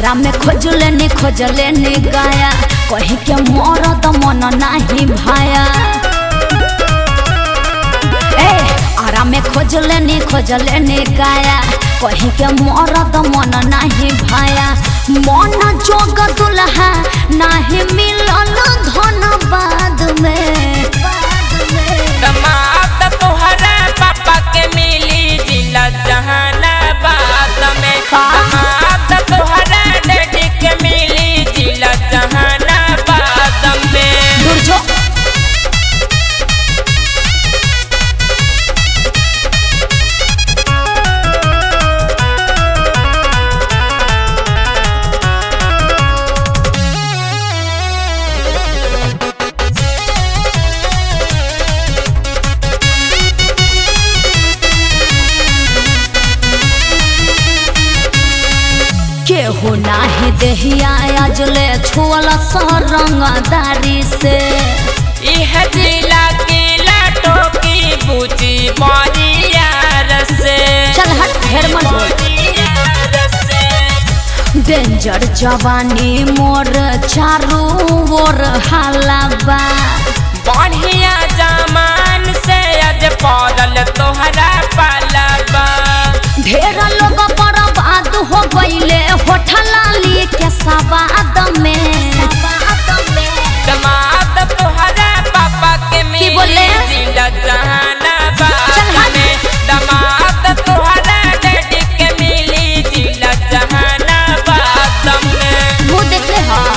आरा में खोजले नी खोजले नी गाया कही के मरद मन नाही भाया ए आरा में खोजले नी खोजले नी गाया कही के मरद मन नाही भाया मन जोग दुल्हा नाही मिलल धन बाद में बाद में दमाद तोहरा पापा के मिली जिला जहानाबाद में का? दमाद तोहरा डैडी के मिली जिला जहानाबाद में दूर जो केहू नाही देहिया अजले छुअल सरंगदारी से इह जिला किला टोकी बुची बरियार से चल हट ढेर मत बोल बरियार से डेंजर जवानी मोर चारू ओर हालाबा बढ़िया जमान से अज पड़ल तोहरा पालाबा ढेर लोग बर्बाद हो गईले होठलाली के सवाद में दमाद तोहरा पापा के की बोले? मिली जिला चल जहानाबाद हट। में दमाद तोहरा डैडी के मिली जिला जहानाबाद में मुँह देख ले हाँ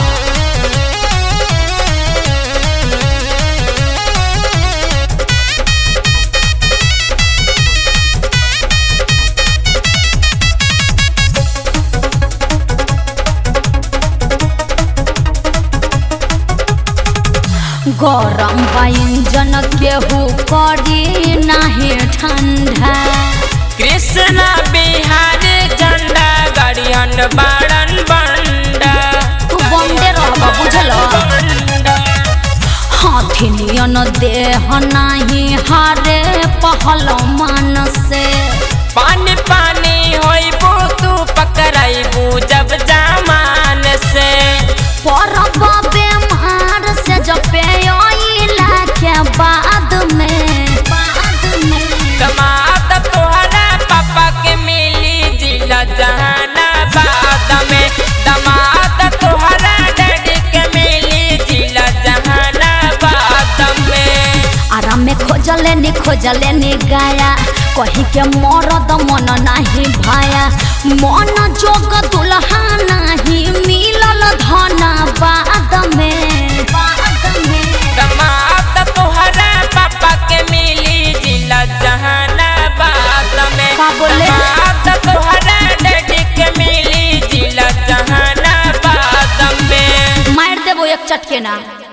गरम बा इंजन केहू करी नाही ठंडा कृष्णा बिहार झंडा गड़ियन बाड़न बंडा तू बंदे रहबा बुझल बंडा हाथी नियन देह नाही हारे पहल मन से पानी पानी होइबू तू पकड़ाइबू जब जमान से परब बेमार से जपे अइला के बाद में बाद में दमाद तोहरा पापा के मिली जिला जहानाबाद में दमाद तोहरा डैडी के मिली जिला जहानाबाद में आराम में खोजले नी खोजले नी गाया कही के मरद मन नाही भाया मन जोग दुल्हा नाही मिलल धन बाद में बाद में दमाद तोहरा पापा के मिली जिला जहानाबाद में का बोले? दमाद तोहरा डैडी के मिली जिला जहानाबाद में मार देबो एक चटके ना